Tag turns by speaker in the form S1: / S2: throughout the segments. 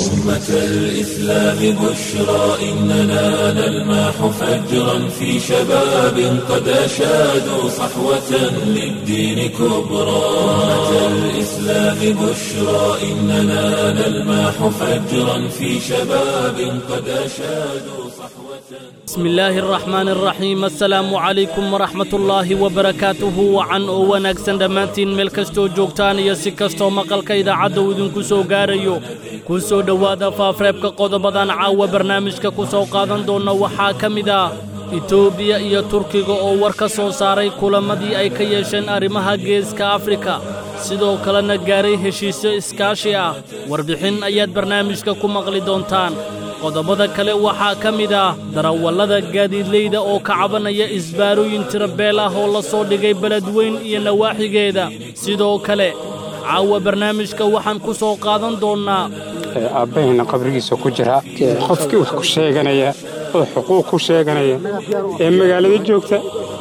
S1: أمة الإسلام بشرى إننا نلمح فجرا في شباب قد أشادوا صحوة للدين كبرى أمة الإسلام بشرى إننا نلمح فجرا في شباب قد أشادوا صحوة
S2: بسم الله الرحمن الرحيم السلام عليكم ورحمة الله وبركاته وعن oo wanaagsan dhammaantiin meel kastoo joogtaan iyo si kastoo maqalka idaacadda uu idinku soo gaarayo ku soo dhowaada faafreebka qodobadan caawa barnaamijka ku soo qaadan doonna waxaa ka mid ah etoobiya iyo turkiga oo war ka soo saaray kulamadii ay ka yeesheen arrimaha geeska afrika sidoo kalena gaaray heshiisyo iskaashi ah warbixin ayaad barnaamijka ku maqli doontaan qodobada kale waxaa ka mid ah darawallada gaadiidleyda oo ka cabanaya isbaarooyin tirabeel ah oo la soo dhigay beledweyn iyo nawaaxigeeda sidoo kale caawa barnaamijka waxaan ku soo qaadan doonnaa
S3: aabbahayna qabrigiisa ku jira qofkii wax ku sheeganaya oo xuquuq ku sheeganaya ee magaalada joogta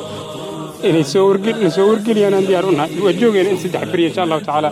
S3: inay soo wargeliyaan aan diyaar u nahay waa joogayna in saddex beriya insha allahu tacaala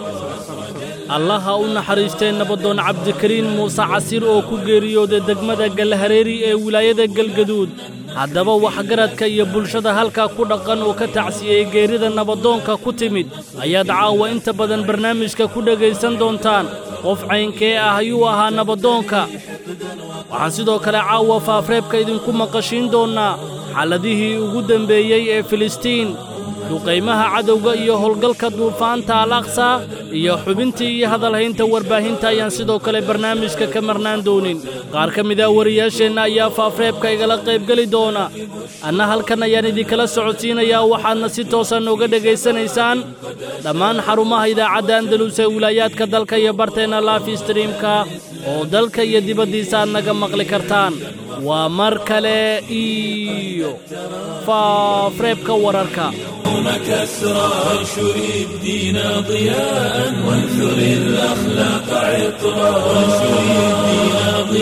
S2: allaha u naxariistay nabadoon cabdikariin muuse casiir oo ku geeriyooday degmada galhareeri ee wilaayada galgaduud haddaba waxgaradka iyo bulshada halkaa ku dhaqan oo ka tacsiyey geerida nabadoonka ku timid ayaad caawa inta badan barnaamijka ku dhegaysan doontaan qof caynkee ah ayuu ahaa nabadoonka waxaan sidoo kale caawa faafreebka idinku maqashiin doonnaa xaaladihii ugu dembeeyey ee filistiin duqaymaha cadowga iyo howlgalka duufaanta al aqsa iyo xubintii iyo hadalhaynta warbaahinta ayaan sidoo kale barnaamijka ka marnaan doonin qaar ka mid ah wariyaasheenna ayaa faafreebka igala qaybgeli doona anna halkan ayaan idinkala socodsiinayaa waxaadna si toosa nooga dhegaysanaysaan dhammaan xarumaha idaacadda andalus ee wilaayaadka dalka iyo barteenna laafi streamka oo dalka iyo dibaddiisa aad naga maqli kartaan waa mar kale iyo faafreebka wararka
S1: يوم كسرى وانشر الدين ضياء وانثر الأخلاق عطرا وانشر الدين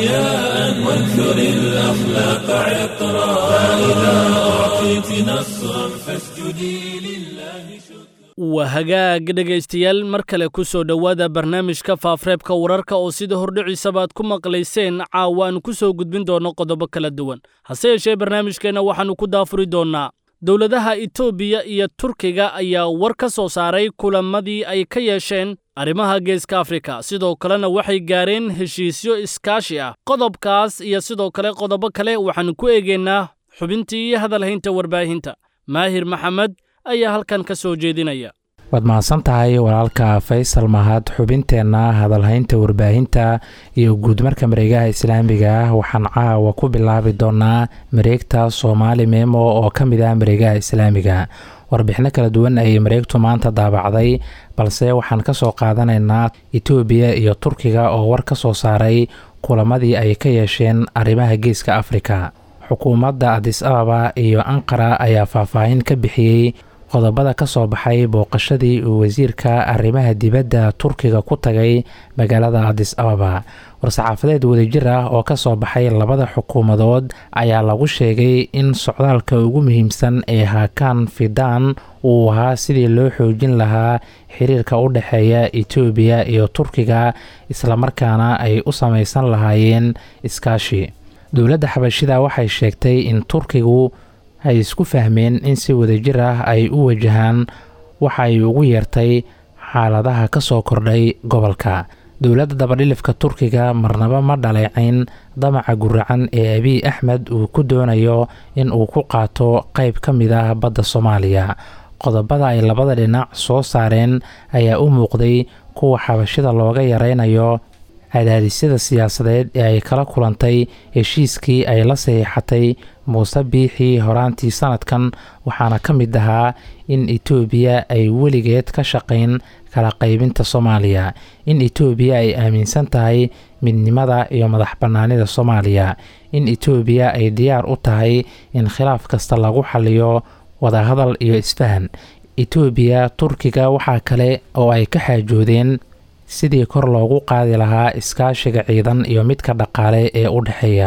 S1: ضياء وانثر الأخلاق عطرا فإذا أعطيت نصرا فاسجدي لله شكرا
S2: waa hagaag dhegaystayaal mar kale ku soo dhowaada barnaamijka faafreebka wararka oo sida hordhiciisaba aad ku maqlayseen caawa aanu ku soo gudbin doonno qodobo kala duwan hase yeeshee barnaamijkeenna waxaannu ku daafuri doonnaa dowladaha etoobiya iyo turkiga ayaa war ka soo saaray kulamadii ay ka yeesheen arrimaha geeska afrika sidoo kalena waxay gaareen heshiisyo iskaashi ah qodobkaas iyo sidoo kale qodobo kale waxaannu ku eegaynaa xubintii iyo hadalhaynta warbaahinta maahir maxamed ayaa halkan ka soo jeedinaya
S4: waad mahadsan tahay walaalka faysal mahad xubinteenna hadalhaynta warbaahinta iyo guudmarka mareegaha islaamiga ah waxaan caawa ku bilaabi doonaa mareegta soomaali meemo oo ka mid ah mareegaha islaamiga warbixino kala duwan ayay mareegtu maanta daabacday balse waxaan ka soo qaadanaynaa etoobiya iyo turkiga oo war ka soo saaray kulamadii ay ka yeesheen arrimaha geeska afrika xukuumadda adis ababa iyo anqara ayaa faahfaahin ka bixiyey qodobada ka soo baxay booqashadii uu wasiirka arrimaha dibadda turkiga ku tagay magaalada adis ababa war-saxaafadeed wadajir ah oo ka soo baxay labada xukuumadood ayaa lagu sheegay in socdaalka ugu muhiimsan ee haakaan fidaan uu ahaa sidii loo xoojin lahaa xiriirka u dhexeeya etoobiya iyo turkiga islamarkaana ay u samaysan lahaayeen iskaashi dowladda xabashida waxay sheegtay in turkigu ay isku fahmeen in si wadajir ah ay u wajahaan waxa ay ugu yeertay xaaladaha ka soo kordhay gobolka dowladda dabadhilifka turkiga marnaba ma dhaleecayn damaca guracan ee abiy axmed uu ku doonayo in uu ku qaato qeyb ka mid ah badda soomaaliya qodobada ay labada dhinac soo saareen ayaa u muuqday kuwa xabashida looga yaraynayo cadaadisyada siyaasadeed ee ay kala kulantay heshiiskii ay la saxiixatay muuse biixii horaantii sanadkan waxaana ka mid ahaa in etoobiya ay weligeed ka shaqayn kala qaybinta soomaaliya in etoobiya ay aaminsan tahay midnimada iyo madax bannaanida soomaaliya in etoobiya ay diyaar u tahay in khilaaf kasta lagu xaliyo wadahadal iyo isfahan etoobiya turkiga waxaa kale oo ay ka xaajoodeen sidii kor loogu qaadi lahaa iskaashiga ciidan iyo midka dhaqaale ee u dhexeeya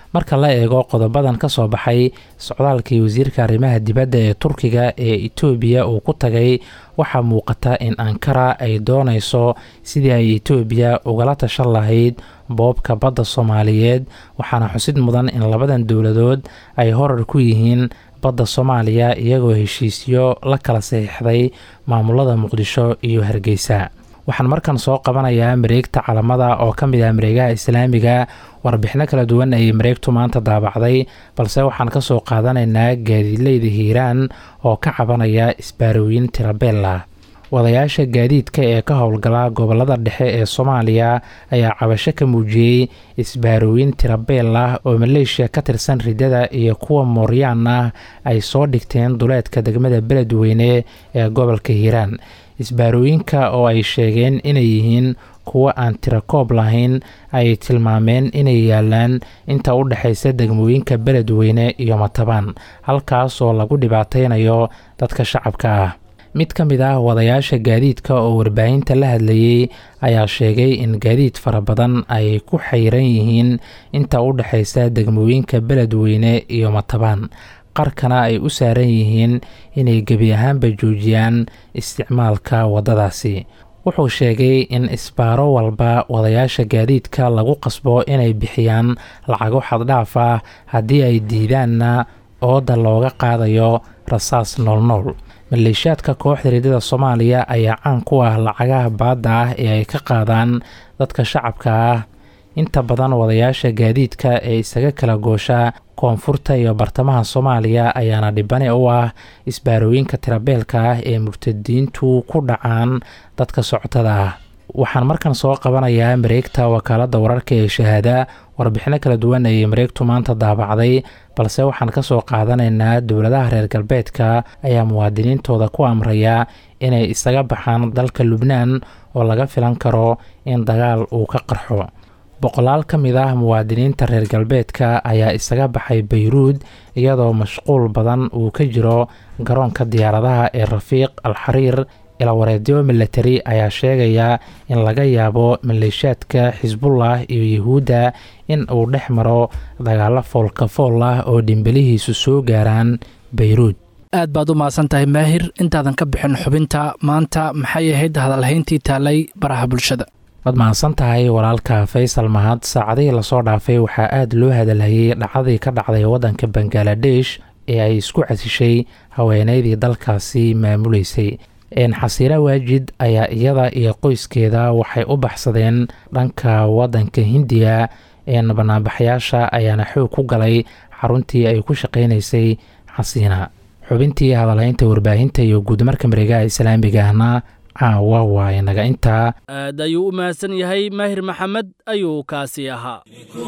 S4: marka la eego qodobadan ka soo baxay socdaalkii wasiirka arrimaha dibadda ee turkiga ee etoobiya uu ku tagay waxaa muuqata in ankara ay doonayso sidii ay etoobiya ugala tashan lahayd boobka badda soomaaliyeed waxaana xusid mudan in labadan dowladood ay horar ku yihiin badda soomaaliya iyagoo heshiisyo la kala saxiixday maamulada muqdisho iyo hargeysa waxaan markan soo qabanayaa mareegta calamada oo ka mid ah mareegaha islaamiga warbixino kala duwan ayay mareegtu maanta daabacday balse waxaan ka soo qaadanaynaa gaadiidleyda hiiraan oo ka cabanaya isbaarooyin tirabeella wadayaasha gaadiidka ee ka howlgala gobolada dhexe ee soomaaliya ayaa cabasho ka muujiyey isbaarooyin tirabeel ah oo maleeshiya ka tirsan riddada iyo kuwa mooryaan ah ay soo dhigteen duleedka degmada beledweyne ee gobolka hiiraan isbaarooyinka oo ay sheegeen inay yihiin kuwo aan tirakoob lahayn ay tilmaameen inay yaalaan inta u dhexaysa degmooyinka beledweyne iyo matabaan halkaas oo lagu dhibaateynayo dadka shacabka ah mid ka mid ah wadayaasha gaadiidka oo warbaahinta la hadlayey ayaa sheegay in gaadiid fara badan ay ku xayran yihiin inta u dhexaysa degmooyinka beledweyne iyo matabaan qarkana ay u saaran yihiin inay gebi ahaanba joojiyaan isticmaalka waddadaasi wuxuu sheegay in isbaaro walba wadayaasha gaadiidka lagu qasbo inay bixiyaan lacago xaddhaaf ah haddii ay diidaanna ooda looga qaadayo rasaas noolnool maleeshiyaadka kooxda riddada soomaaliya ayaa caan ku ah lacagaha baadda ah ee ay ka qaadaan dadka shacabka ah inta badan wadayaasha gaadiidka ee isaga kala goosha koonfurta iyo bartamaha soomaaliya ayaana dhibane u ah isbaarooyinka tirabeelka ah ee murtadiintu ku dhacaan dadka socotada ah waxaan markan soo qabanayaa mareegta wakaaladda wararka ee shahaada warbixino kala duwan ayay mareegtu maanta daabacday balse waxaan ka soo qaadanaynaa dowladaha reer galbeedka ayaa muwaadiniintooda ku amraya inay isaga baxaan dalka lubnaan oo laga filan karo in dagaal uu ka qarxo boqolaal ka mid ah muwaadiniinta reer galbeedka ayaa isaga baxay bayruud iyadoo mashquul badan uu ka jiro garoonka diyaaradaha ee rafiiq al xariir ilawareedyo milatari ayaa sheegaya in laga yaabo maleeshiyaadka xisbullah iyo yuhuudda in uu dhex maro dagaalo foolka fool ah oo dhimbelihiisu soo gaaraan bayruud
S5: aad baad u mahadsan tahay maahir intaadan ka bixin xubinta maanta maxay ahayd hadalhayntii taalay baraha bulshada
S4: waad mahadsan tahay walaalka faysal mahad saacadihii lasoo dhaafay waxaa aada loo hadalhayay dhacdadii ka dhacday waddanka bangaladesh ee ay isku casishay haweeneydii dalkaasi maamuleysay xasiira waajid ayaa iyada iyo qoyskeeda waxay u baxsadeen dhanka waddanka hindiya banaanbaxyaasha ayaana xoog ku galay xaruntii ay ku shaqaynaysay xasiina xubintii hadalhaynta warbaahinta iyo guudmarka mareegaha islaamiga ahna caawa waa inaga intaa
S2: aad ayuu u mahadsan yahay maahir maxamed ayuu kaasi ahaa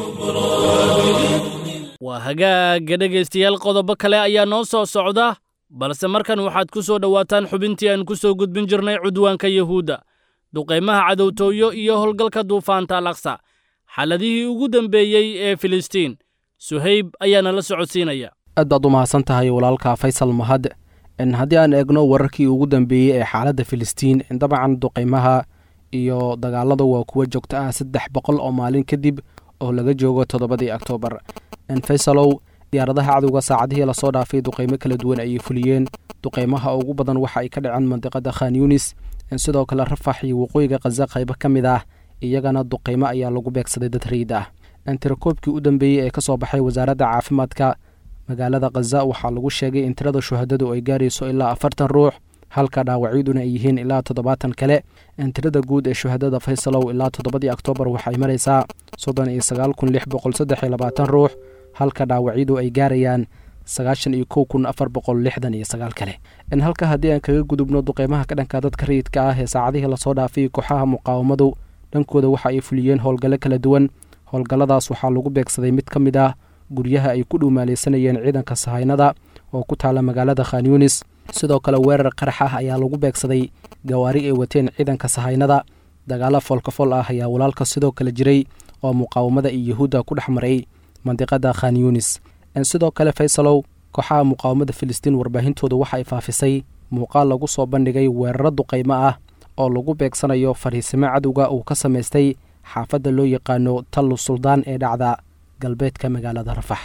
S2: waa hagaaga dhegaystayaal qodobo kale ayaa noo soo socda balse markan waxaad ku soo dhowaataan xubintii aan ku soo gudbin jirnay cudwaanka yuhuudda duqaymaha cadowtooyo iyo howlgalka duufaanta alaqsa xaladihii ugu dambeeyey ee filistiin suhayb ayaana la socodsiinaya
S6: aad baad u mahadsan tahay walaalka faysal mahad haddii aan eegno wararkii ugu dambeeyey ee xaaladda filistiin dabcan duqaymaha iyo dagaalada waa kuwa joogto ah saddex boqol oo maalin kadib oo laga joogo toddobadii oktoobar faysalow diyaaradaha cadowga saacadihii lasoo dhaafay duqaymo kala duwan ayay fuliyeen duqaymaha ugu badan waxa ay ka dhaceen mandiqada khan yunis sidoo kale rafax iyo waqooyiga khaza qaybo ka mid ah iyagana duqaymo ayaa lagu beegsaday dad rayid ah tirakoobkii u dambeeyey ee ka soo baxay wasaaradda caafimaadka magaalada khaza waxaa lagu sheegay in tirada shuhadadu ay gaarayso ilaa afartan ruux halka dhaawacyaduna ay yihiin ilaa toddobaatan kale tirada guud ee shuhadada faysalow ilaa toddobadii oktoobar waxay maraysaa soddon iyo sagaal kun lix boqol saddex iyo labaatan ruux halka dhaawacyadu ay gaarayaan sagaashan iyo kow kun afar boqol lixdan iyo sagaal kale halka haddii aan kaga gudubno duqeymaha ka dhanka dadka rayidka ah ee saacadihii lasoo dhaafay kooxaha muqaawamadu dhankooda waxa ay fuliyeen howlgallo kala duwan howlgalladaas waxaa lagu beegsaday mid ka mid ah guryaha ay ku dhuumaalaysanayeen ciidanka sahaynada oo ku taala magaalada khan yunis sidoo kale weerar qarax ah ayaa lagu beegsaday gawaari ay wateen ciidanka sahaynada dagaalo foolkafol ah ayaa walaalka sidoo kale jiray oo muqaawamada iyo yahuudda ku dhex maray mandiqada khan yunis sidoo kale faysalow kooxaha muqaawamada filistiin warbaahintooda waxa ay faafisay muuqaal lagu soo bandhigay weeraro duqaymo ah oo lagu beegsanayo fariisimo cadowga uu ka samaystay xaafadda loo yaqaano tallu suldaan ee dhacda galbeedka magaalada rafax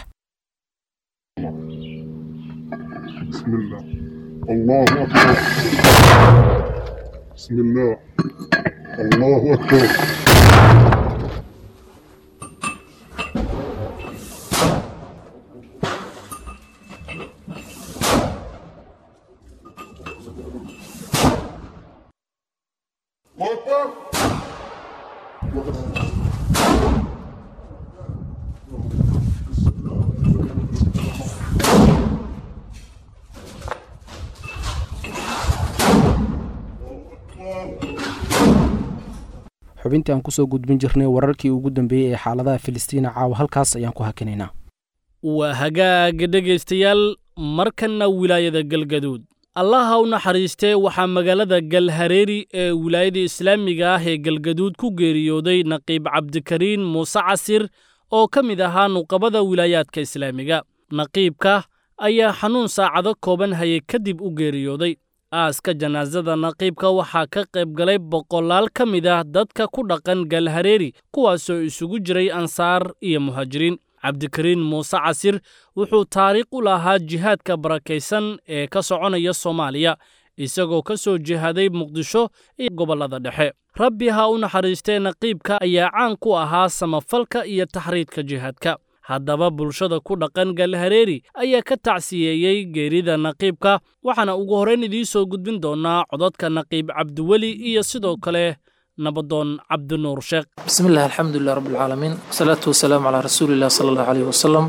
S7: بسم الله الله أكبر بسم الله الله أكبر الله أكبر
S6: xubintii aan kusoo gudbin jirnay wararkii ugu dambeeyey ee xaaladaha filistiina caawa halkaas ayaan ku hakinaynaa
S2: waa hagaaga dhegaystayaal markanna wilaayada galgaduud allaha u naxariistee waxaa magaalada galhareeri ee wilaayada islaamiga ah ee galgaduud ku geeriyooday naqiib cabdikariin muuse casir oo ka mid ahaa nuqabada wilaayaadka islaamiga naqiibka ayaa xanuun saacado kooban hayay kadib u geeriyooday aaska janaasada naqiibka waxaa ka qayb galay boqolaal ka mid ah dadka ku dhaqan galhareeri kuwaasoo isugu jiray ansaar iyo muhaajiriin cabdikariin muuse casir wuxuu taariikh u lahaa jihaadka barakaysan ee ka soconaya soomaaliya isagoo ka soo jihaaday muqdisho iyo gobollada dhexe rabbi ha u naxariistee naqiibka ayaa caan ku ahaa samafalka iyo taxriidka jihaadka haddaba bulshada ku dhaqan galhareeri ayaa ka tacsiyeeyey geerida naqiibka waxaana ugu horrayn idiin soo gudbin doonnaa codadka naqiib cabdiweli iyo sidoo kale nabadoon cabdinuur sheekh
S8: بسم الله الحمد لله رب العالمين والصلاة والسلام على رسول الله صلى الله عليه وسلم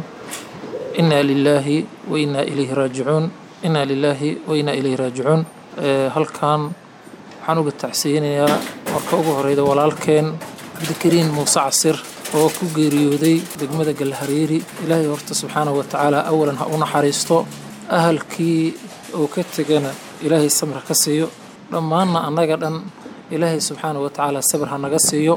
S8: إنا لله وإنا إليه راجعون إنا لله وإنا إليه راجعون أه هل كان waxaan uga tacsiyinayaa marka ugu horeyda walaalkeen cabdikariin muuse casir oo ku geeriyooday degmada galhareeri ilaahay horta subxaanahu watacaala awalan ha u naxariisto ahalkii oo ka tegana ilaahay samir ka siiyo dhammaanna annaga dhan ilaahay subxaanahu watacaala sabir ha naga siiyo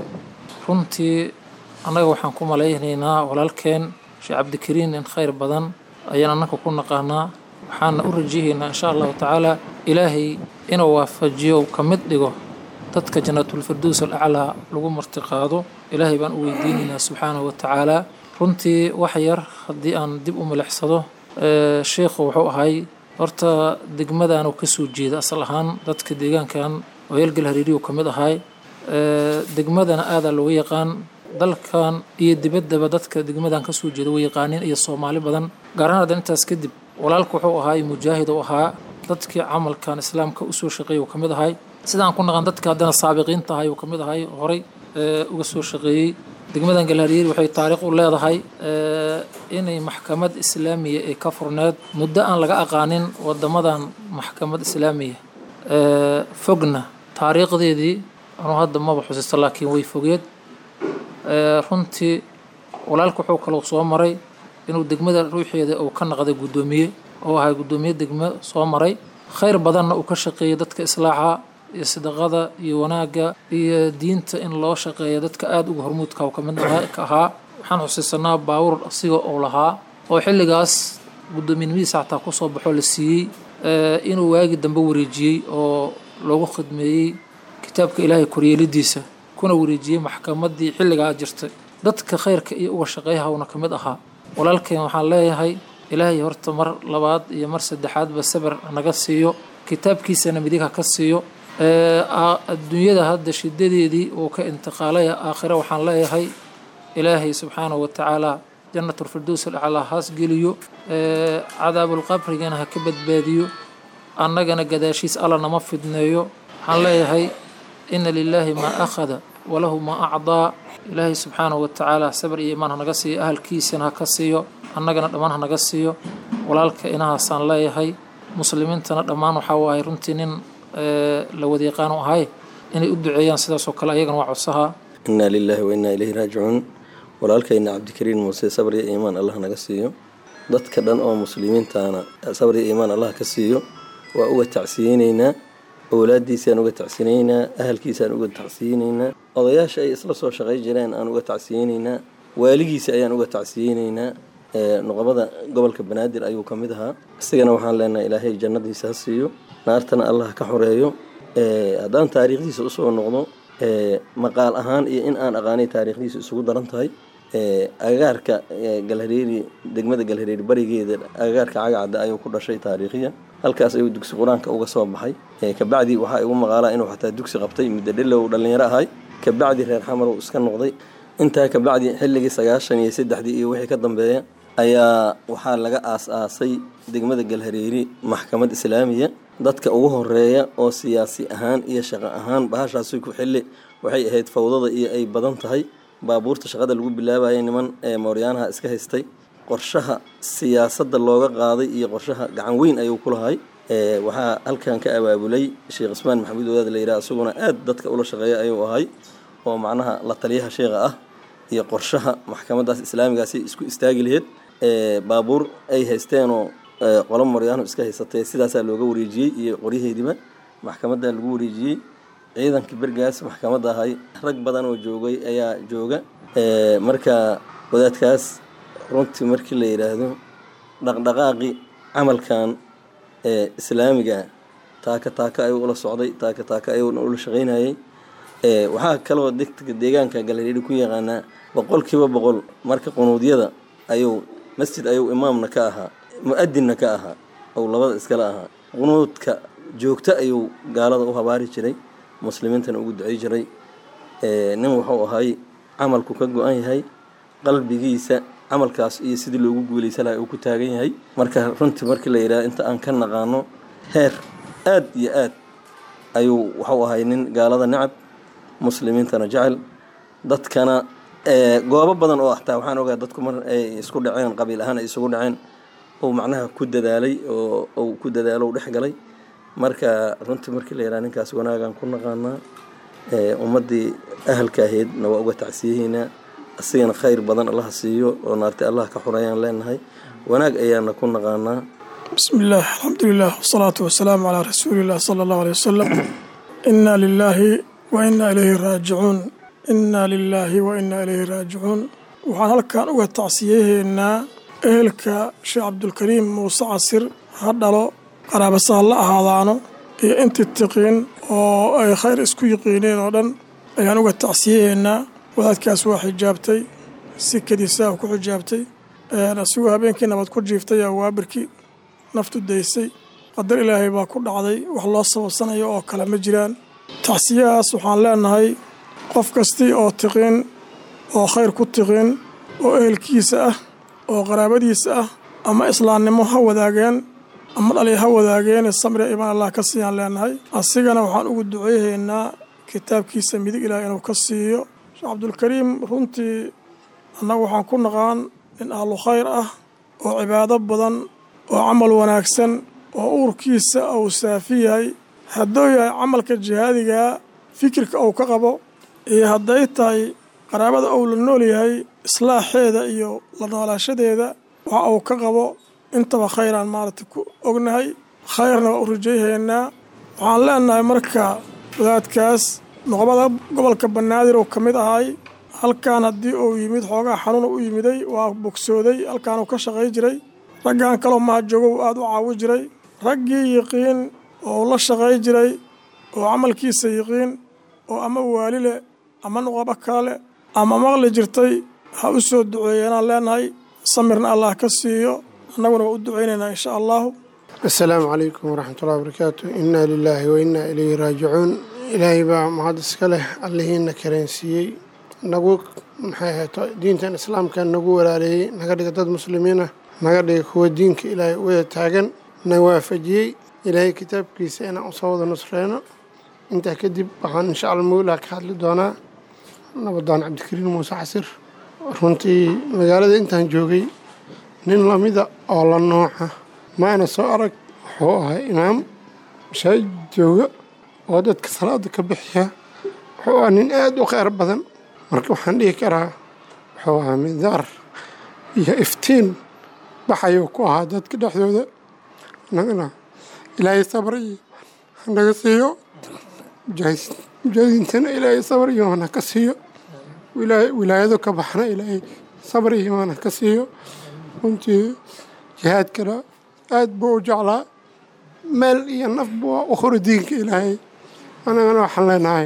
S8: runtii annaga waxaan ku malaynaynaa walaalkeen sheekh cabdikariin in khayr badan ayaan annaka ku naqaanaa waxaana u rajihaynaa insha allahu tacaala ilaahay inuu waafajiyo ka mid dhigo dadka jannaatulfirdows alaclaa lagu martiqaado ilaahay baan u weydiinaynaa subxaanahu watacaala runtii wax yar haddii aan dib u milixsado sheikhu wuxuu ahay horta degmadaanu ka soo jeeda asal ahaan dadka deegaankan oo yelgal hariiriyu ka mid ahay degmadana aadaa looga yaqaan dalkan iyo dibaddaba dadka degmadan ka soo jeeda way yaqaaniin iyo soomaali badan gaar ahaan haddan intaas kadib walaalku wuxuu ahaay mujaahid u ahaa dadkii camalkan islaamka usoo shaqeeyay uu ka mid ahay sidaan ku naqan dadka haddana saabiqiinta ahay uu ka mid ahay horay uga soo shaqeeyey degmadan galhariiri waxay taariikh u leedahay inay maxkamad islaamiya ee ka furneed muddo aan laga aqaanin wadamadan maxkamad islaamiya fogna taariikhdeedii anuu hadda maba xusisto laakiin way fogeed runtii walaalku wuxuu kaloo soo maray inuu degmada ruuxeeda uu ka naqday guddoomiye oo ahay guddoomiye degmo soo maray khayr badanna uu ka shaqeeyay dadka islaaxa iyo sidaqada iyo wanaagga iyo diinta in loo shaqeeya dadka aada uga hormuudka uu ka mid ka ahaa waxaan xusiisanaa baawur asiga uu lahaa oo xilligaas guddoominimadiisa xataa kusoo baxoo la siiyey inuu waagi dambe wareejiyey oo loogu khidmeeyey kitaabka ilaahay koryeelidiisa kuna wareejiyey maxkamaddii xilligaa jirtay dadka khayrka iyo uga shaqeeyahawna ka mid ahaa walaalkeen waxaan leeyahay ilaahay horta mar labaad iyo mar saddexaadba sabir naga siiyo kitaabkiisana midig ha ka siiyo adduunyada hadda shidadeedii uu ka intiqaalaya aakhire waxaan leeyahay ilaahay subxaanahu watacaala jannatulfirdows alaclaa haas geliyo cadaabulqabrigana ha ka badbaadiyo annagana gadaashiis alla nama fidneeyo waxaan leeyahay ina lilaahi maa akhada walahu maa acdaa ilaahay subxaanahu watacaala sabir iyo imaan hanaga siiyo ahalkiisana ha ka siiyo annagana dhammaan hanaga siiyo walaalka inahaasaan leeyahay muslimiintana dhammaan waxaa waaye runtii nin la wadiiqaan u ahay inay u duceeyaan sidaasoo kale ayagana waa codsaha
S9: inaa lilaahi wa innaa ilayhi raajicuun walaalkayna cabdikariin muuse sabr iyo iimaan allah naga siiyo dadka dhan oo muslimiintaana sabr iyo iimaan allah ka siiyo waa uga tacsiyeyneynaa owlaadiisaan uga tacsiyeyneynaa ahalkiisaan uga tacsiyeyneynaa odayaasha ay isla soo shaqay jireen aan uga tacsiyeyneynaa waaligiisa ayaan uga tacsiyeyneynaa noqobada gobolka banaadir ayuu ka mid ahaa isagana waxaan leenahay ilaahay jannadiisa ha siiyo naartana allah ka xoreeyo haddaan taariikhdiisa usoo noqdo maqaal ahaan iyo in aan aqaanay taariikhdiisu isugu daran tahay agagaarka galhareeri degmada galhareeri barigeeda agagaarka cagacadda ayuu ku dhashay taariikhiya halkaas ayuu dugsi qur-aanka uga soo baxay kabacdi waxaa igu maqaalaa inuu xataa dugsi qabtay muddo dhilow dhallinyaro ahay kabacdi reer xamar uu iska noqday intaa kabacdi xilligii sagaashan iyo saddexdii iyo wixii ka dambeeya ayaa waxaa laga aas-aasay degmada galhareeri maxkamad islaamiya dadka ugu horeeya oo siyaasi ahaan iyo shaqo ahaan bahashaasi ku xilli waxay ahayd fawdada iyo ay badan tahay baabuurta shaqada lagu bilaabayay niman ee mooryaanaha iska haystay qorshaha siyaasadda looga qaaday iyo qorshaha gacan weyn ayuu ku lahay waxaa halkan ka abaabulay sheekh cusmaan maxamuud wadaad la yidhaha isaguna aad dadka ula shaqeeya ayuu ahay oo macnaha la taliyaha sheekha ah iyo qorshaha maxkamadaas islaamigaasi isku istaagi laheyd baabuur ay haysteenoo qolo mooryaano iska haysatay sidaasaa looga wareejiyey iyo qoryaheediba maxkamaddaa lagu wareejiyey ciidankii bergaas maxkamadda ahay rag badan oo joogay ayaa jooga marka wadaadkaas runtii markii la yidhaahdo dhaqdhaqaaqi camalkan islaamiga taaka taaka ayuu ula socday taaka taaka ayuu ula shaqaynayay waxaa kaloo degta deegaanka galhareeri ku yaqaanaa boqolkiiba boqol marka qunuudyada ayuu masjid ayuu imaamna ka ahaa mu-adinna ka ahaa ou labada iskala ahaa qunuudka joogto ayuu gaalada u habaari jiray muslimiintana ugu ducey jiray nin wuxuu ahay camalku ka go-an yahay qalbigiisa camalkaas iyo sidii loogu guuleysan laha uu ku taagan yahay marka runtii markii la yidhaha inta aan ka naqaano heer aad iyo aad ayuu wuxuu ahay nin gaalada necab muslimiintana jecel dadkana goobo badan oo xataa waxaan ogaa dadku mar ay isku dhaceen qabiil ahaan ay isugu dhaceen uu macnaha ku dadaalay oo uu ku dadaalo u dhex galay marka runtii markii la yidhaha ninkaas wanaagaan ku naqaanaa ummaddii ahalka ahaydna waa uga tacsiyaheynaa asigana khayr badan allaha siiyo oo naartay allah ka xurayaan leenahay wanaag ayaana ku naqaanaa
S10: bismi illaah alxamdulilah wasalaatu wasalaamu calaa rasuuliillah sala allahu aley wasalam inna lilaahi wa inna ilayhi raajicuun inna lilaahi wa inna ilayhi raajicuun waxaan halkan uga tacsiyaheynaa ehelka sheekh cabdulkariim muuse casir ha dhalo qaraabasaha la ahaadaano iyo intii tiqiin oo ay khayr isku yiqiineen oo dhan ayaan uga tacsiyaheynaa wadaadkaas waa xijaabtay si kadiisaah ku xijaabtay asigoo habeenkii nabad ku jiiftay aa waabirkii naftu daysay qadar ilaahay baa ku dhacday wax loo sababsanayo oo kale ma jiraan tacsiyahaas waxaan leenahay qof kastii oo tiqiin oo khayr ku tiqiin oo ehelkiisa ah oo qaraabadiisa ah ama islaamnimo ha wadaageen ama dhali ha wadaageene samre imaan allah ka siiyaan leenahay asigana waxaan ugu duceyhaynaa kitaabkiisa midig ilaah inuu ka siiyo sheekh cabdulkariim runtii annagu waxaan ku naqaan nin ahlu khayr ah oo cibaado badan oo camal wanaagsan oo uurkiisa uu saafi yahay hadduu yahay camalka jihaadigaa fikirka uu ka qabo iyo hadday tahay qaraabada uu la nool yahay islaaxeeda iyo la noolaashadeeda waxa uu ka qabo intaba khayraan maaragtay ku ognahay khayrna waa u rajayhaynaa waxaan leenahay marka wadaadkaas noqobada gobolka banaadir uu ka mid ahay halkan haddii uu yimid xoogaa xanuuna u yimiday waa bogsooday halkaanuu ka shaqay jiray raggan kaloo mahajoogo uu aada u caawi jiray raggii yiqiin oo la shaqay jiray oo camalkiisa yiqiin oo ama waali leh ama noqobo kale leh ama maqli jirtay ha u soo duceeyanaan leenahay samirna allah ka siiyo annaguna waa u ducaynaynaa insha allahu
S11: assalaamu calaykum waraxmatullahi wabarakaatu innaa lilaahi wa innaa ilayhi raajicuun ilaahay baa mahad iska leh allihiina kareensiiyey nagu maxay ahayto diintan islaamka nagu walaaleeyey naga dhiga dad muslimiin ah naga dhiga kuwa diinka ilaahay wada taagan na waafajiyey ilaahay kitaabkiisa inaan usoo wada nusreyno intaa kadib waxaan insha alla mawlaa ka hadli doonaa nabadaan cabdikariin muuse casir runtii magaalada intaan joogay nin lamida oo la nooca maana soo arag wuxuu ahaa imaam mashaajid jooga oo dadka salaada ka bixiya wuxuu ahaa nin aada u kheyr badan marka waxaan dhihi karaa wuxuu ahaa midaar iyo iftiin baxayuu ku ahaa dadka dhexdooda annagana ilaahay sabr iyo hanaga siiyo mujaahidintana ilaahay sabr iyo hana ka siiyo wilaayado ka baxna ilaahay sabr iyo hana ka siiyo runtii jihaadkana aad buu u jeclaa meel iyo nafba waa u horo diinka ilaahay annagana waxaan leenahay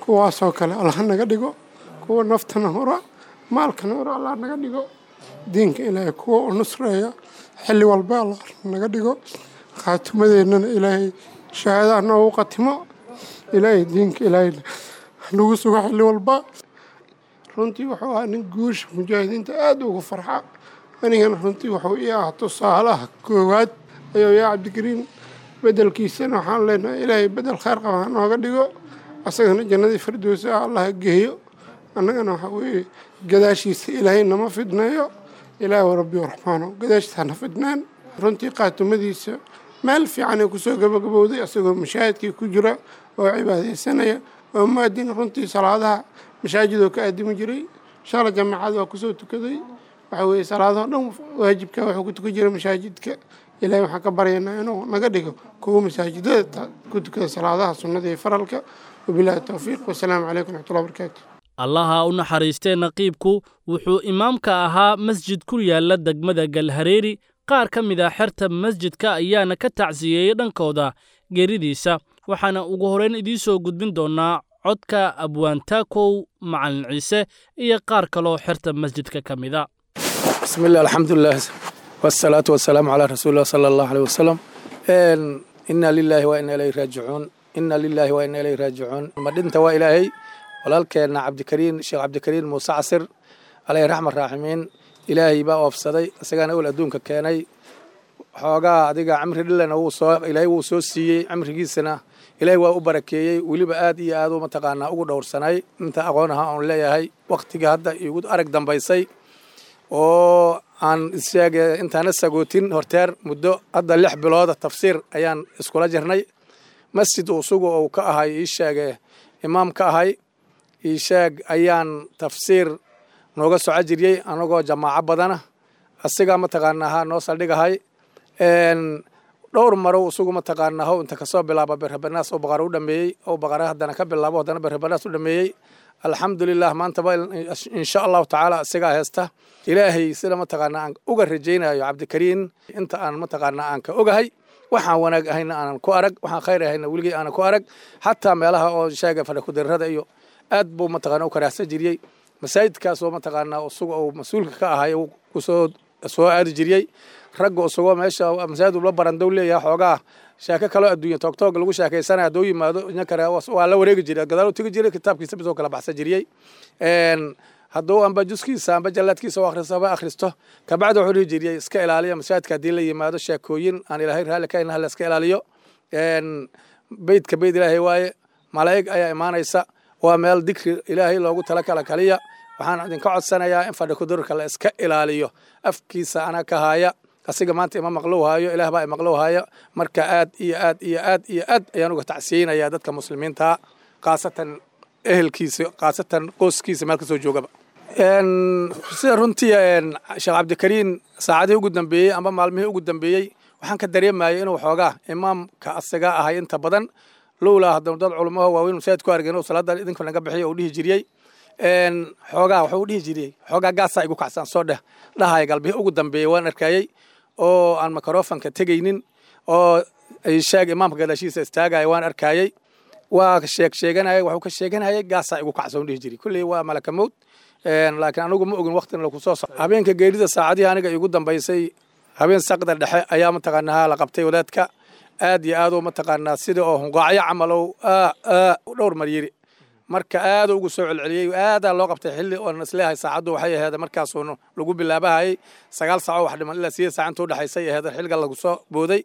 S11: kuwaasoo kale allah naga dhigo kuwa naftana hora maalkana hora allah naga dhigo diinka ilaahay kuwa u nusreeya xilli walba allah naga dhigo khaatimadeennana ilaahay shahaadaha noogu qatimo ilaahay diinka ilaahay nagu sugo xilli walba runtii wuxuu ahaa nin guusha mujaahidiinta aada ugu farxa anigana runtii wuxuu ii ah tusaalaha koowaad ayuu yaa cabdikariin bedelkiisana waxaan leenahay ilaahay bedel khayr qaba ha nooga dhigo asagana jannadii firdowsi ah allah geeyo annagana waxa weeye gadaashiisa ilaahay nama fidneeyo ilaahi wa rabbi raxmaano gadaashiisa hana fidnaan runtii qaatumadiisa meel fiican ee kusoo gabagabowday asagoo mashaahidkii ku jira oo cibaadaysanaya oo muadin runtii salaadaha mashaajidoo ka aadimi jiray shala jamaacad waa kusoo tukaday waxa weeye salaadahoo dhan waajibka wuxuu ku tukan jiray masaajidka ilaahay waxaan ka baryaynaa inuu naga dhigo kuwa masaajidada ku tukada salaadaha sunnada iyo faralka wabilaahi towfiiq wasalaamu calaykum raxmatullahi barakaatu
S2: allaha u naxariistee naqiibku wuxuu imaamka ahaa masjid ku yaalla degmada galhareeri qaar ka mid a xerta masjidka ayaana ka tacsiyeeyey dhankooda geeridiisa waxaana ugu horrayn idiin soo gudbin doonnaa codka abwaantaakow macalin ciise iyo qaar kaloo xerta masjidka ka mida
S12: بسم الله الحمد لله والصلاة والسلام على رسول الله صلى الله عليه وسلم إن إنا لله وإنا إليه راجعون إنا لله وإنا إليه راجعون مدينة وإلهي ولالكنا عبد الكريم الشيخ عبد الكريم موسى عسر عليه رحمة الراحمين إلهي بقى وفصدي أسجان أول أدونك كاني xoogaa adiga camri dhilana wuu soo ilaahay wuu soo siiyey camrigiisana ilaahay waa u barakeeyey weliba aad iyo aad u mataqaanaa ugu dhowrsanay inta aqoon aha oon leeyahay wakhtiga hadda igu arag dambaysay oo aan isheege intaana sagootin horteer muddo hadda lix bilooda tafsiir ayaan iskula jirnay masjid usugu uu ka ahay ii sheege imaam ka ahay ii sheeg ayaan tafsiir nooga soco jiriyey anagoo jamaaco badana asigaa mataqaanaa ha noo saldhigahay dhowr maro isugu mataqaanaa how inta kasoo bilaaba berhabanaas oo baqara u dhameeyey oo baqara haddana ka bilaabo haddana berhabanaas u dhameeyey alxamdulilah maantaba insha allahu tacaala isagaa heesta ilaahay sida mataqaanaa aan uga rajaynayo cabdikariin inta aan mataqaanaa aan ka ogahay waxaan wanaag ahayna aanan ku arag waxaan khayr ahayna weligii aanan ku arag xataa meelaha oo sheega fadhakudirrada iyo aad buu mataqaanaa u karaahsan jiriyey masaajidkaasoo mataqaanaa isaga uu mas-uulka ka ahay kusoo soo aadi jiriyey ragga isagoo meesha masaajid ula barandow leeyahay xoogaa sheeko kaloo adduunya toogtoog lagu sheekaysanaya hadduu yimaado inkare waa la wareegi jiray gadaal u tegi jiray kitaabkiisa bisoo kala baxsan jiriyey hadduu amba juskiisa amba jallaadkiisa u akhristo haba akhristo kabacdi wuxuu dhihi jiriyey iska ilaaliya masaajidka haddii la yimaado sheekooyin aan ilaahay raalli ka inaha la iska ilaaliyo beydka beyd ilaahay waaye malaa'ig ayaa imaanaysa waa meel dikri ilaahay loogu tala kala kaliya waxaan idinka codsanayaa in fadhi kudurka la iska ilaaliyo afkiisa ana ka haya asiga maanta ima maqlow haayo ilaah baa imaqlow haya marka aad iyo aad iyo aad iyo aad ayaan uga tacsiyeynayaa dadka muslimiinta khaasatan ehelkiisa khaasatan qoyskiisa meel kasoo joogaba sida runtii sheekh cabdikariin saacadihii ugu dambeeyey amba maalmihii ugu dambeeyey waxaan ka dareemayay inuu xoogaa imaamka asaga ahay inta badan lowlaa haddanu dad culamaho waaweyn masaajid ku argeen oo salaada idinka naga bixiyo uu dhihi jiriyey xoogaa wuxuu dhihi jiriyey xoogaa gaasaa igu kacsan soo dheh dhahaya galbihii ugu dambeeyey waan arkayey oo aan microfonka tegaynin oo sheeg imaamka gadaashiisa istaagaya waan arkayey waa sheeg sheeganayay waxuu ka sheeganayay gaasaa igu kacsan dhihi jiray kulley waa malaka mowd laakiin anigu ma ogin waqtina lagu soo soco habeenka geerida saacadihii aniga igu dambaysay habeen saqda dhexe ayaa mataqaanaa la qabtay wadaadka aad iyo aadoo mataqaanaa sida oo hunqaacyo camalow dhowr mar yiri marka aad ugu soo celceliyey aadaa loo qabtay xilli oon isleeyahay saacaddu waxay aheed markaasuu lagu bilaabahayay sagaal saaco wax dhiman ilaa sideed saac inta udhexaysay aheed xilliga lagu soo booday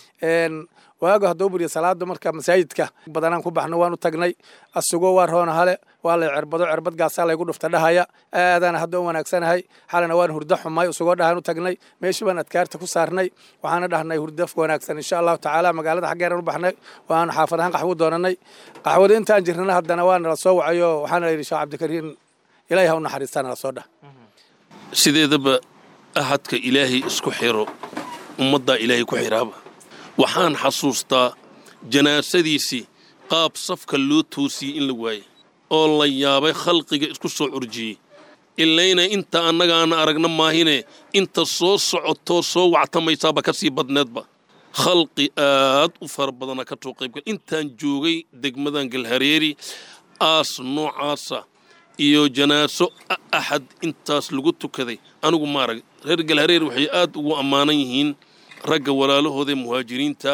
S12: waago hadduu buriya salaada marka masaajidka badanaan ku baxno waan u tagnay asugoo waa roona hale waa lay cerbado cerbad gaasaa laygu dhufta dhahaya aadaana hadda u wanaagsanahay xalana waan hurdo xumay isugoo dhahaan u tagnay meeshii baan adkaarta ku saarnay waxaana dhahnay hurdo wanaagsan insha allahu tacaala magaalada xaggeeran u baxnay waan xaafad ahaan qaxwo doonanay qaxwada intaan jirnana haddana waa nala soo wacayo waxaana la yidhi sheekh cabdikariin ilaahay ha u naxariistaa nala soo dhah
S13: sideedaba ahadka ilaahay isku xiro ummaddaa ilaahay ku xiraaba waxaan xasuustaa janaasadiisii qaab safka loo toosiyey in la waayey oo la yaabay khalqiga isku soo curjiyey ilayna inta annagaana aragna maahine inta soo socotoo soo wactamaysaaba ka sii badneedba khalqi aad u fara badana ka soo qaybgal intaan joogay degmadan galhareeri aas noocaasa iyo janaaso axad intaas lagu tukaday anigu maarag reer galhareer waxay aad ugu ammaanan yihiin ragga walaalahooda muhaajiriinta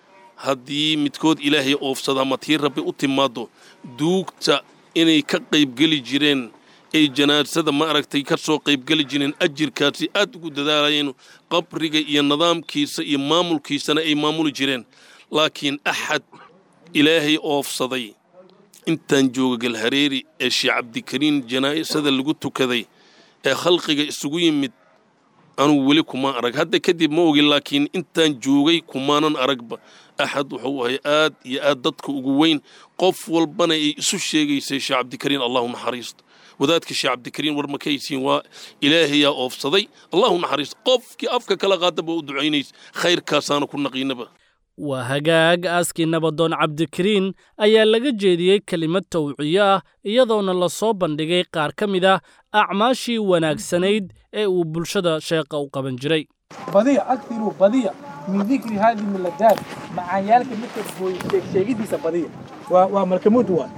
S13: haddii midkood ilaahay oofsada ama tii rabbi u timaaddo duugta inay ka qaybgeli jireen ay janaasada ma aragtay ka soo qaybgeli jireen ajirkaasi aad ugu dadaalayeen qabriga iyo nidaamkiisa iyo maamulkiisana ay maamuli jireen laakiin axad ilaahay oofsaday intaan jooga galhareeri ee sheekh cabdikariin janaa'isada lagu tukaday ee khalqiga isugu yimid anugu weli kuma arag hadda kadib ma ogin laakiin intaan joogay kumaanan aragba axad wuxuu ahay aad iyo aad dadka ugu weyn qof walbana ay isu sheegaysay sheekh cabdikariin allahu naxariisto wadaadka sheekh cabdikariin war ma kahaysiin waa ilaahayaa oofsaday allahu naxariisto qofkii afka kala qaadaba u ducaynaysa khayrkaasaana ku naqiinaba
S2: waa hagaag aaskii nabadoon cabdikariin ayaa laga jeediyey kelimad tawciyo ah iyadoona la soo bandhigay qaar ka mid ah acmaashii wanaagsanayd ee uu bulshada sheeqa u qaban jiray
S14: badiya aktiruu badiya min dikri haadihi miladaad macaanyaalka midka sheegidiisa badiya waa waa malkamuud waa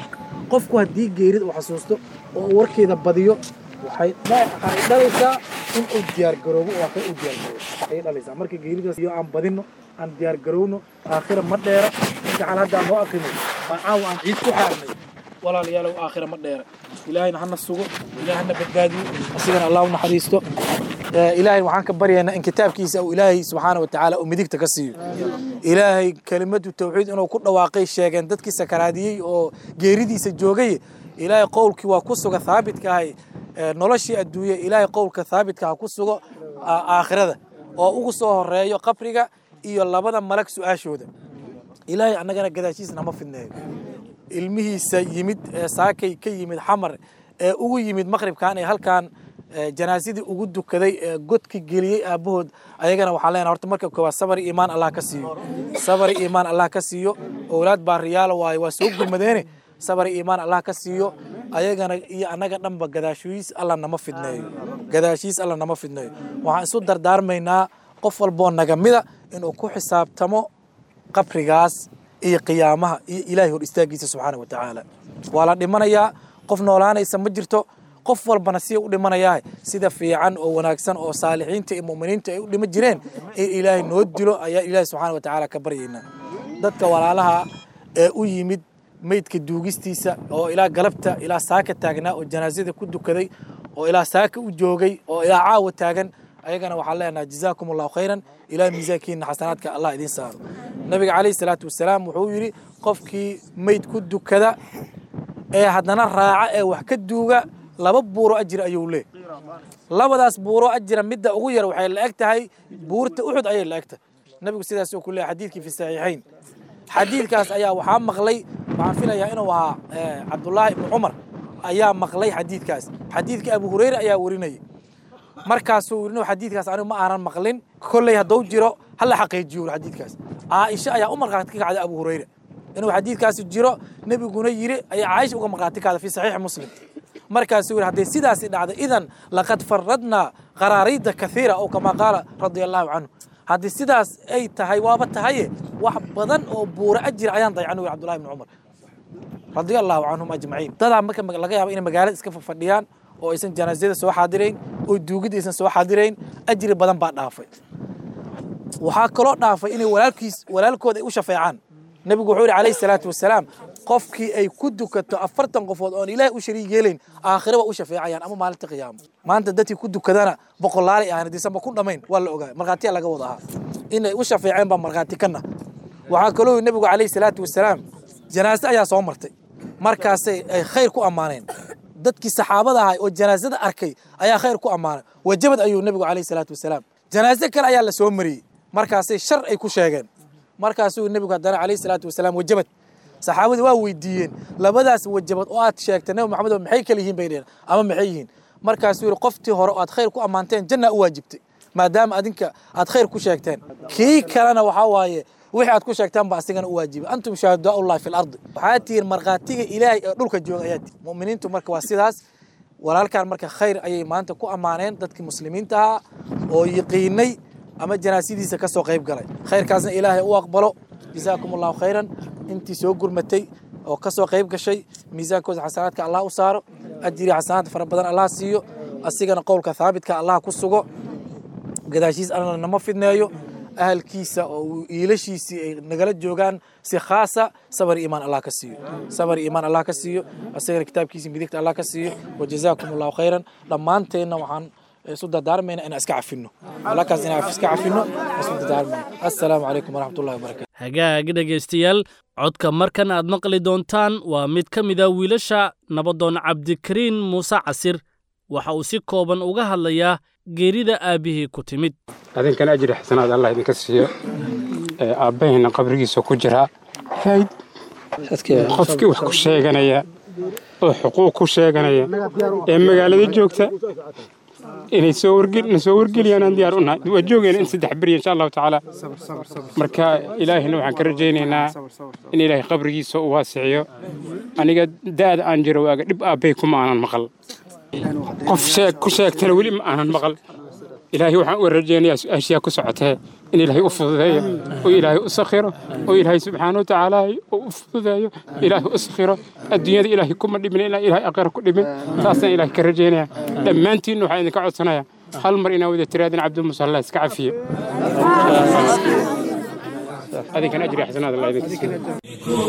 S14: qofku haddii geerid uu xasuusto oo uu warkeeda badiyo waxay waxay dhalaysaa in uu diyaargaroobo oo kale u diyaargaroobo ayay dhalaysaa marka geeridaas iyo aan badinno aan diyaargarowno aakhira ma dheera gacal hadda aan noo akrinay baan caawa aan ciid ku xaarnay walaalayaalow aakhira ma dheera ilaahayna hana sugo ilaahay hana badbaadiyo asigana allah u naxariisto ilaahay waxaan ka baryaynaa in kitaabkiisa uu ilaahay subxaana watacaala uu midigta ka siiyo ilaahay kelimadu tawxiid inuu ku dhawaaqay sheegeen dadkii sakaraadiyey oo geeridiisa joogay ilaahay qowlkii waa ku suga thaabitka ahay noloshii adduunye ilaahay qowlka thaabitka ha ku sugo aakhirada oo ugu soo horeeyo qabriga iyo labada malag su-aashooda ilaahay annagana gadaashiisa nama fidneeyo ilmihiisa yimid ee saakay ka yimid xamar ee ugu yimid maqribkan ee halkan janaasadii ugu dukaday ee godki geliyey aabbahood ayagana waxaan leenahay horta marka koowaad sabar iyo iimaan allah ka siiyo sabar iyo iimaan allah ka siiyo owlaad baa riyaalo waaye waa soo gurmadeene sabar iyo iimaan allah ka siiyo ayagana iyo annaga dhanba gadaashiis alla nama fidneeyo gadaashiis alla nama fidneeyo waxaan isu dardaarmaynaa qof walboo naga mida inuu ku xisaabtamo qabrigaas iyo qiyaamaha iyo ilaahay hor istaagiisa subxaana wa tacaala waa la dhimanayaa qof noolaanaysa ma jirto qof walbana siya u dhimanayaa sida fiican oo wanaagsan oo saalixiinta iyo mu'miniinta ay u dhima jireen in ilaahay noo dilo ayaa ilaahay subxaana wa tacaala ka baryaynaa dadka walaalaha ee u yimid meydka duugistiisa oo ilaa galabta ilaa saaka taagnaa oo janaasada ku dukaday oo ilaa saaka u joogay oo ilaa caawa taagan ayagana waxaan leenahay jazaakum allahu khayran ilaa miisaankiina xasanaadka allah idiin saaro nabiga calayhi salaatu wasalaam wuxuu yidhi qofkii meyd ku dukada ee haddana raaca ee wax ka duuga laba buuro ajir ayuu lee labadaas buuro ajira midda ugu yar waxay la eg tahay buurta uxud ayay la eg tahay nabigu sidaas uu ku leeyahay xadiidkii fi saxiixayn xadiidkaas ayaa waxaa maqlay waxaan filayaa inuu ahaa cabdullaahi ibnu cumar ayaa maqlay xadiidkaas xadiidka abu hureyre ayaa warinayay markaasuu yidhi xadiidkaas anigu ma aanan maqlin kolley hadduu jiro hala xaqiijiyo xadiidkaas caaisha ayaa u markhaati ka kacday abu hureyre inuu xadiidkaasi jiro nebiguna yiri ayaa caaisha uga markhaati kacday fi saxiixi muslim markaasuu yidhi hadday sidaasi dhacday idan laqad faradnaa qaraariida kathiira oo kamaa qaala radia allahu canhu haddii sidaas ay tahay waaba tahaye wax badan oo buura ajira ayaan daycan wi cabdullahi ibni cumar radia allahu canhum ajmaciin dadaa marka laga yaaba inay magaalada iska fadhiyaan oo aysan janaasada soo xaadirayn oo duugida aysan soo xaadirayn ajri badan baa dhaafay waxaa kaloo dhaafay inay walaalkiis walaalkooda ay u shafeecaan nebigu wuxuu yidhi calayhi salaatu wasalaam qofkii ay ku dukato afartan qofood oon ilaahay u shariig yeelayn aakhira waa u shafeecayaan ama maalinta qiyaamo maanta dadkii ku dukadana boqolaalay ahan hadiisanba ku dhammayn waa la ogaa markhaatiya laga wada ahaa inay u shafeeceen baa markhaati kana waxaa kaloo yidhi nebigu calayhi salaatu wasalaam janaase ayaa soo martay markaasay ay khayr ku ammaaneen dadkii saxaabada ahay oo janaasada arkay ayaa khayr ku ammaanay wajabad ayuu nebigu calayhi salaatu wasalaam janaase kale ayaa la soo mariyey markaasay shar ay ku sheegeen markaasuu nebigu haddana calayhi salaatu wasalaam wajabad saxaabadii waa weydiiyeen labadaas wajabad oo aad sheegtay nebi maxamed maxay kala yihiin bay dheheen ama maxay yihiin markaasuu yidhi qoftii hore oo aad khayr ku ammaanteen janna u waajibtay maadaama adinka aad khayr ku sheegteen kii kalena waxaa waaye wixii aad ku sheegtaan ba asigana u waajibay antum shuhadaau llahi fi lardi waxaad tihiin markhaatiga ilaahay ee dhulka jooga ayaa tihi mu'miniintu marka waa sidaas walaalkan marka khayr ayay maanta ku ammaaneen dadkii muslimiinta ahaa oo yiqiinay ama janaasadiisa ka soo qayb galay khayrkaasna ilaahay u aqbalo jazaakum allahu khayran intii soo gurmatay oo kasoo qayb gashay miisaankooda xasanaadka allah u saaro ajiri xasanaad fara badan allah siiyo asigana qowlka thaabitka allah ku sugo gadaashiis alla nama fidneeyo ahalkiisa oo iilashiisii ay nagala joogaan si khaasa sabar iimaan allah ka siiyo sabar iimaan allah ka siiyo asagana kitaabkiisa midigta allah ka siiyo wajazaakum allahu khayran dhammaanteenna waxaan isu dardaarmayna inaan iska cafino walakaas inaan iska cafino isu dardaarmayna assalaamu calaykum waraxmatullahi wabarakatu
S2: hagaag dhegaystayaal codka markan aad maqli doontaan waa mid ka mida wiilasha nabadoon cabdikariin muuse casir waxa uu si kooban uga hadlayaa geerida aabbihii ku timid
S3: adinkana ajri xasanaad allah idinka siiyo ee aabbahayna qabrigiisa ku jiraa fayd qofkii wax ku sheeganaya oo xuquuq ku sheeganaya ee magaalada joogta inay soo wargelina soo wargeliyaan aan diyaar u nahay waa joogayna in saddex beri insha allahu tacaala marka ilaahina waxaan ka rajaynaynaa in ilaahay qabrigiisa u waasiciyo aniga da'da aan jiro waaga dhib aabbay kuma aanan maqal qof sheeg ku sheegtana weli ma aanan maqal ilaahay waxaan u rajaynayaa su-aashiyaa ku socotee in ilaahay u fududeeyo oo ilaahay u sakhiro oo ilaahay subxaana watacaala u fududeeyo ilaahay u sakhiro adduunyada ilaahay kuma dhimin ilaa ilaahay aqira ku dhimin taasaan ilaahay ka rajaynaya dhammaantiinna waxaan idinka codsanaya hal mar inaa wada tiraadin cabdimusalla iska cafiye adinkan ajri xasanaad allah idinka siiyo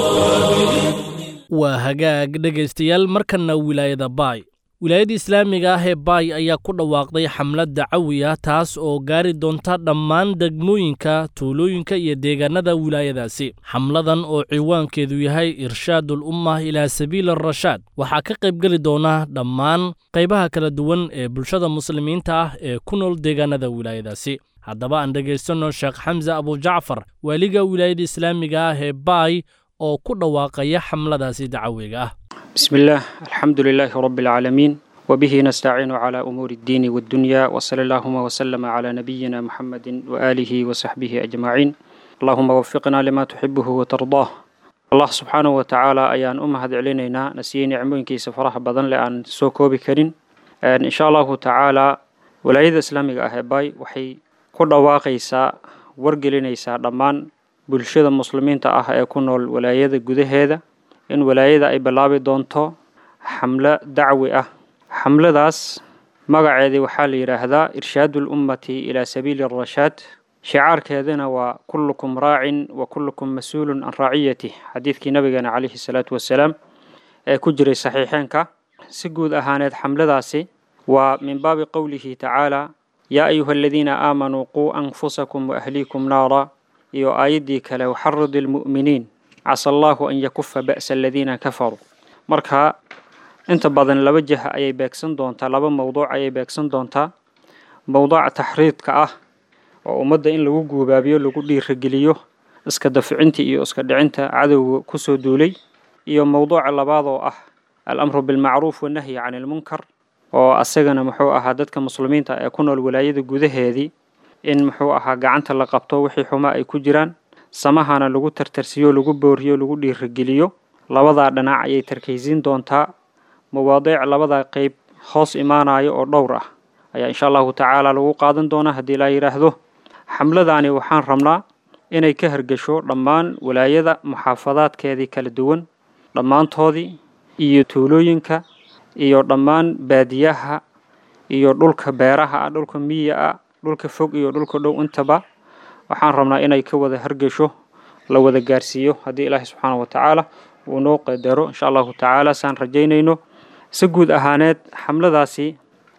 S2: waa hagaag dhegaystayaal markanna wilaayada baay wilaayada islaamiga ah ee baay ayaa ku dhawaaqday xamlad dacawi ah taas oo gaari doonta dhammaan degmooyinka tuulooyinka iyo deegaanada wilaayadaasi xamladan oo ciwaankeedu yahay irshaadul ummah ilaa sabiili arashaad waxaa ka qaybgeli doona dhammaan qaybaha kala duwan ee bulshada muslimiinta ah ee ku nool deegaanada wilaayadaasi haddaba aan dhegaystanno sheekh xamse abujacfar waaliga wilaayada islaamiga ah ee baay oo ku dhawaaqaya xamladaasi dacawiga ah
S15: بسم الله الحمد لله رب العالمين وبه نستعين على أمور الدين والدنيا وصلى اللهم وسلم على نبينا محمد وآله وصحبه أجمعين اللهم وفقنا لما تحبه وترضاه الله سبحانه وتعالى أيان أمهد علينا نسيين نعمين كي سفرها بدن لأن سوكو بكرين إن شاء الله تعالى ولايد إسلامي أهباي وحي كل واقيسا ورقلينيسا دمان bulshada muslimiinta ah ee ku nool walaayada gudaheeda in walaayada ay bilaabi doonto xamlo dacwi ah xamladaas magaceedii waxaa la yidhaahdaa irshaadu lummati ilaa sabiili arashaad shicaarkeedana waa kullukum raacin wa kullukum mas-uulun can raaciyatih xadiidkii nabigeena calayhi salaatu wasalaam ee ku jiray saxiixeenka si guud ahaaneed xamladaasi waa min baabi qowlihi tacaala yaa ayuha aladiina aamanuu quu anfusakum waahliikum naara iyo aayaddii kale waxaridi lmu'miniin casa allaahu an yakufa ba'sa aladiina kafaruu marka inta badan laba jah ayay beegsan doontaa laba mowduuc ayay beegsan doontaa mowduuca taxriidka ah oo ummadda in lagu guubaabiyo lagu dhiirageliyo iska daficinta iyo iska dhicinta cadowga kusoo duulay iyo mowduuca labaad oo ah alamru bilmacruuf wanahyi can ilmunkar oo asagana muxuu ahaa dadka muslimiinta ee ku nool walaayada gudaheedii in muxuu ahaa gacanta la qabto wixii xumaa ay ku jiraan samahana lagu tartarsiyo lagu booriyo lagu dhiirageliyo labadaa dhinac ayay tarkaysiin doontaa mawaadiic labada qeyb hoos imaanayo oo dhowr ah ayaa insha allahu tacaala lagu qaadan doonaa haddii laa yidhaahdo xamladani waxaan rabnaa inay ka hergesho dhammaan walaayada muxaafadaadkeedii kala duwan dhammaantoodii iyo tuulooyinka iyo dhammaan baadiyaha iyo dhulka beeraha ah dhulka miya ah dhulka fog iyo dhulka dhow intaba waxaan rabnaa inay ka wada hargesho la wada gaarsiiyo haddii ilaahi subxaana wa tacaala uu noo qadaro insha allahu tacaala saan rajaynayno si guud ahaaneed xamladaasi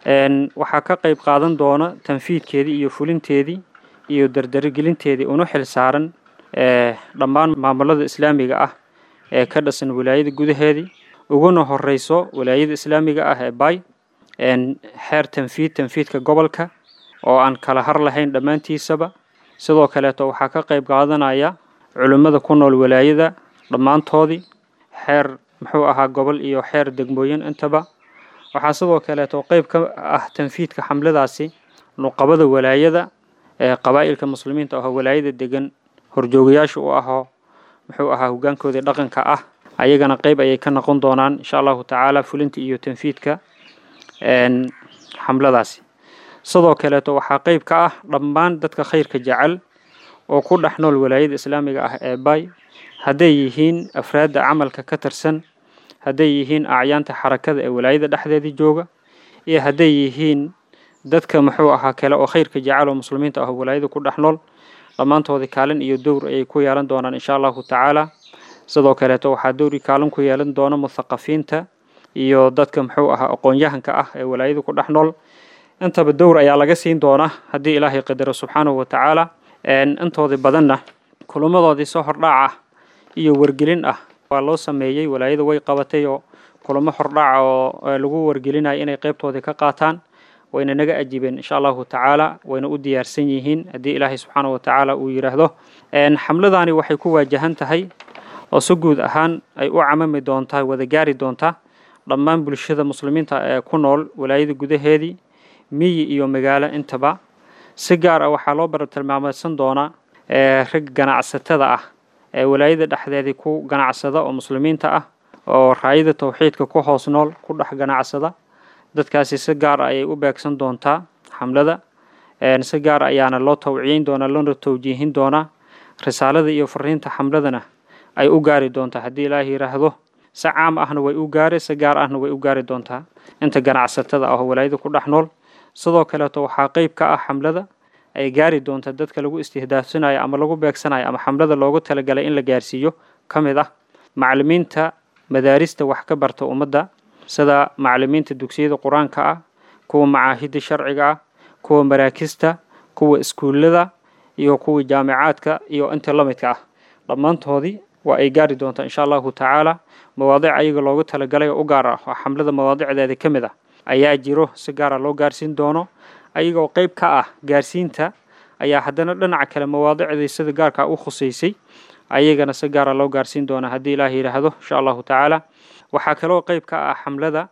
S15: waxaa ka qayb qaadan doona tanfiidkeedii iyo fulinteedii iyo dardaragelinteedii una xil saaran dhammaan maamulada islaamiga ah ee ka dhisan walaayada gudaheedii uguna horeyso walaayada islaamiga ah ee bay xeer tanfiid tanfiidka gobolka oo aan kala har lahayn dhammaantiisaba sidoo kaleeto waxaa ka qayb qaadanaya culimmada ku nool walaayada dhammaantoodii xeer muxuu ahaa gobol iyo xeer degmooyin intaba waxaa sidoo kaleeto qeyb ka ah tanfiidka xamladaasi nuqabada walaayada ee qabaa'ilka muslimiinta ahoo walaayada degan horjoogayaasha u ahoo muxuu ahaa hogaankoodii dhaqanka ah ayagana qeyb ayay ka noqon doonaan insha allahu tacaala fulinta iyo tanfiidka xamladaasi sidoo kaleeto waxaa qeyb ka ah dhammaan dadka khayrka jecel oo ku dhex nool walaayada islaamiga ah ee bay hadday yihiin afraadda camalka ka tirsan hadday yihiin acyaanta xarakada ee walaayada dhexdeedii jooga iyo hadday yihiin dadka muxuu ahaa kale oo khayrka jecel oo muslimiinta ah oo walaayada ku dhex nool dhammaantoodii kaalin iyo dowr ayay ku yeelan doonaan insha allahu tacaala sidoo kaleeto waxaa dowri kaalin ku yeelan doona muthaqafiinta iyo dadka muxuu ahaa aqoon-yahanka ah ee walaayada ku dhex nool intaba dowr ayaa laga siin doonaa haddii ilaahay qadaro subxaanahu wa tacaala intoodii badanna kulamadoodii soo hordhaac ah iyo wargelin ah waa loo sameeyey walaayada way qabatay oo kulamo hordhaaca oo lagu wargelinayo inay qeybtoodii ka qaataan wayna naga ajibeen insha allahu tacaala wayna u diyaarsan yihiin haddii ilaahay subxaanahu wa tacaala uu yidhaahdo xamladani waxay ku waajahan tahay oo si guud ahaan ay u camami doontaa wada gaari doontaa dhammaan bulshada muslimiinta ee ku nool walaayada gudaheedii miyi iyo magaalo intaba si gaar ah waxaa loo bartilmaameedsan doonaa rag ganacsatada ah ee walaayada dhexdeedii ku ganacsada oo muslimiinta ah oo raayada towxiidka ku hoos nool ku dhex ganacsada dadkaasi si gaar ah ayay u beegsan doontaa xamlada si gaar ayaana loo tawciyeyn doonaa loona tawjiihin doonaa risaalada iyo fariinta xamladana ay u gaari doontaa haddii ilaahi yidhaahdo si caam ahna way u gaari si gaar ahna way u gaari doontaa inta ganacsatada ah oo walaayada ku dhex nool sidoo kaleeto waxaa qeyb ka ah xamlada ay gaari doonta dadka lagu istihdaafsanayo ama lagu beegsanayo ama xamlada loogu talagalay in la gaarsiiyo ka mid ah macalimiinta madaarista wax ka barta ummadda sida macalimiinta dugsiyada qur-aanka ah kuwa macaahidda sharciga ah kuwa maraakista kuwa iskuullada iyo kuwa jaamicaadka iyo inta la midka ah dhammaantoodii waa ay gaari doontaa insha allahu tacaala mawaadic ayaga loogu talagalay oo u gaar ah oo xamlada mawaadicdeeda ka mid ah ayaa jiro si gaara loo gaarsiin doono ayagoo qeyb ka ah gaarsiinta ayaa haddana dhinaca kale mawaadicdii sida gaarka u khuseysay ayagana si gaara loo gaarsiin doona haddii ilaah yidhaahdo insha allahu tacaala waxaa kaloo qeyb ka ah xamlada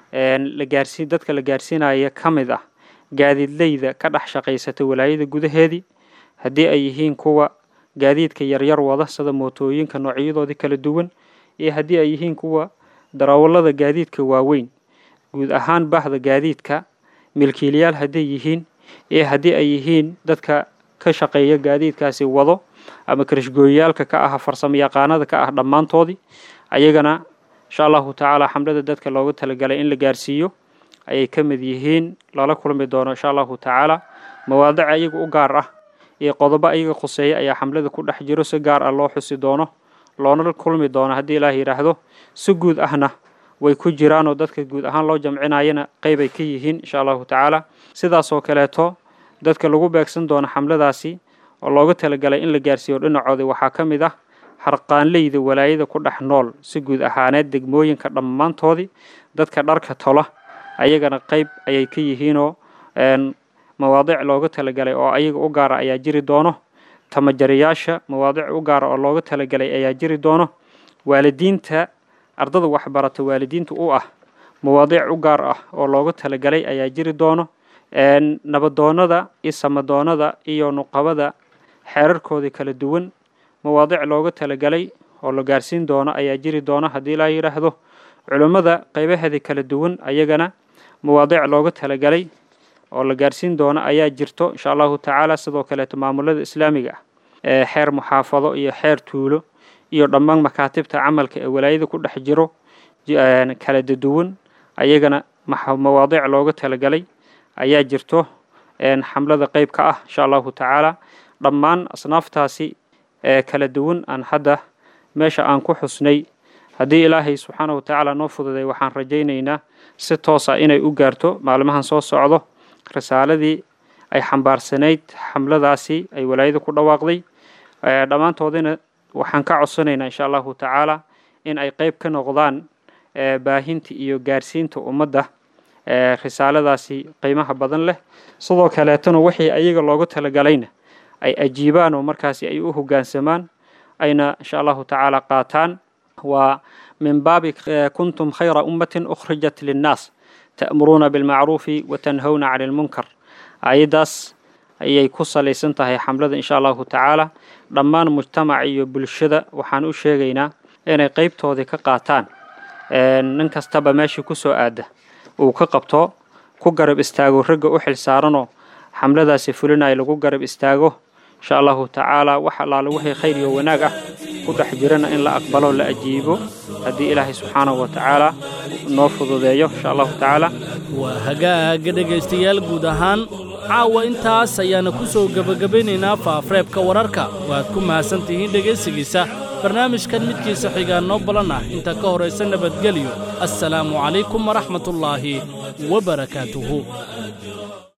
S15: la gaarsiin dadka la gaarsiinaya ka mid ah gaadiidleyda ka dhex shaqaysata walaayada gudaheedii haddii ay yihiin kuwa gaadiidka yaryar wada sida mootooyinka noocyadoodii kala duwan iyo haddii ay yihiin kuwa darawallada gaadiidka waaweyn guud ahaan bahda gaadiidka milkiilayaal hadday yihiin iyo haddii ay yihiin dadka ka shaqeeya gaadiidkaasi wado ama karashgooyayaalka ka ah farsamo yaqaanada ka ah dhammaantoodii ayagana insha allahu tacaala xamlada dadka loogu talagalay in la gaarsiiyo ayay ka mid yihiin lala kulmi doono insha allahu tacaala mawaadic ayaga u gaar ah iyo qodobo ayaga khuseeya ayaa xamlada ku dhex jiro si gaar ah loo xusi doono loona kulmi doono haddii ilaah yidhaahdo si guud ahna way ku jiraanoo dadka guud ahaan loo jamcinayana qeyb ay ka yihiin insha allahu tacaala sidaasoo kaleeto dadka lagu beegsan doono xamladaasi oo looga talagalay in la gaarsiiyo dhinacooda waxaa ka mid ah harqaanleyda walaayada ku dhex nool si guud ahaaneed degmooyinka dhammaantoodii dadka dharka tola ayagana qeyb ayay ka yihiinoo mawaadic looga talagalay oo ayaga u gaara ayaa jiri doono tamajariyaasha mawaadic u gaara oo looga talagalay ayaa jiri doono waalidiinta ardada waxbarata waalidiinta u ah mawaadiic u gaar ah oo looga talagalay ayaa jiri doono nabadoonada iyo samadoonada iyo nuqabada xeerarkoodii kala duwan mawaadic looga talagalay oo la gaarsiin doono ayaa jiri doono haddii laa yidhaahdo culummada qeybaheedii kala duwan ayagana mawaadic looga talagalay oo la gaarsiin doono ayaa jirto insha allahu tacaala sidoo kaleeto maamulada islaamiga ah ee xeer muxaafado iyo xeer tuulo iyo dhammaan makaatibta camalka ee walaayada ku dhex jiro kala daduwan ayagana mawaadiic looga talagalay ayaa jirto xamlada qeyb ka ah insha allahu tacaala dhammaan asnaaftaasi ee kala duwan aan hadda meesha aan ku xusnay haddii ilaahay subxaana wa tacaala noo fududay waxaan rajaynaynaa si toosa inay u gaarto maalmahan soo socdo risaaladii ay xambaarsanayd xamladaasi ay walaayada ku dhawaaqday dhammaantoodina waxaan ka codsanaynaa insha allahu tacaala in ay qeyb ka noqdaan baahinta iyo gaarsiinta ummadda risaaladaasi qiimaha badan leh sidoo kaleetona wixii ayaga looga talagalayna ay ajiibaan oo markaasi ay u hoggaansamaan ayna insha allahu tacaala qaataan waa min baabi kuntum khayra ummatin ukhrijat linnaas ta'muruuna bilmacruufi watanhawna cani lmunkar ayaddaas ayay ku salaysan tahay xamlada insha allahu tacaala dhammaan mujtamaca iyo bulshada waxaan u sheegaynaa inay qeybtoodii ka qaataan nin kastaba meeshii ku soo aada uu ka qabto ku garab istaago ragga u xil saaranoo xamladaasi fulinayo lagu garab istaago insha allahu tacaala wax allaale wixii khayr iyo wanaag ah ku dhex jirana in la aqbalo la ajiibo haddii ilaahay subxaanahu wa tacaala noo fududeeyo insha allahu tacaala
S2: waa hagaaga dhegaystayaal guud ahaan caawa intaas ayaana ku soo gebagabaynaynaa faafareebka wararka waad ku mahadsan tihiin dhegaysigiisa barnaamijkan midkiisa xigaa noo balan ah inta ka horaysa nabadgelyo assalaamu calaykum waraxmatullaahi wa barakaatuhu